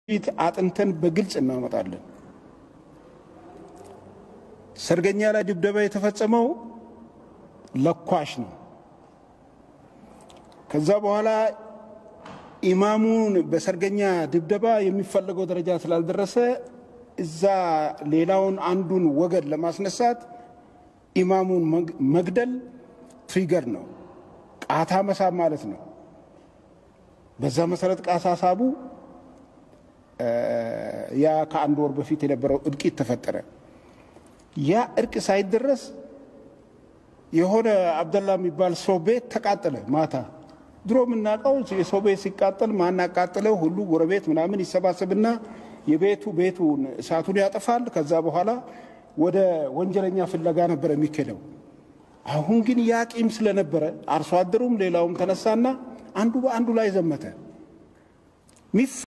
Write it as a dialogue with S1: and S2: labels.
S1: ፊት አጥንተን በግልጽ እናመጣለን። ሰርገኛ ላይ ድብደባ የተፈጸመው ለኳሽ ነው። ከዛ በኋላ ኢማሙን በሰርገኛ ድብደባ የሚፈለገው ደረጃ ስላልደረሰ እዛ ሌላውን አንዱን ወገን ለማስነሳት ኢማሙን መግደል ትሪገር ነው፣ ቃታ መሳብ ማለት ነው። በዛ መሰረት ቃታ ሳቡ። ያ ከአንድ ወር በፊት የነበረው እልቂት ተፈጠረ። ያ እርቅ ሳይደረስ የሆነ አብደላ የሚባል ሰው ቤት ተቃጠለ ማታ። ድሮ የምናውቀው የሰው ቤት ሲቃጠል ማናቃጥለው ሁሉ ጎረቤት ምናምን ይሰባሰብና የቤቱ ቤቱን እሳቱን ያጠፋል። ከዛ በኋላ ወደ ወንጀለኛ ፍለጋ ነበር የሚኬደው። አሁን ግን ያ ቂም ስለነበረ አርሶ አደሩም ሌላውም ተነሳና አንዱ በአንዱ ላይ ዘመተ።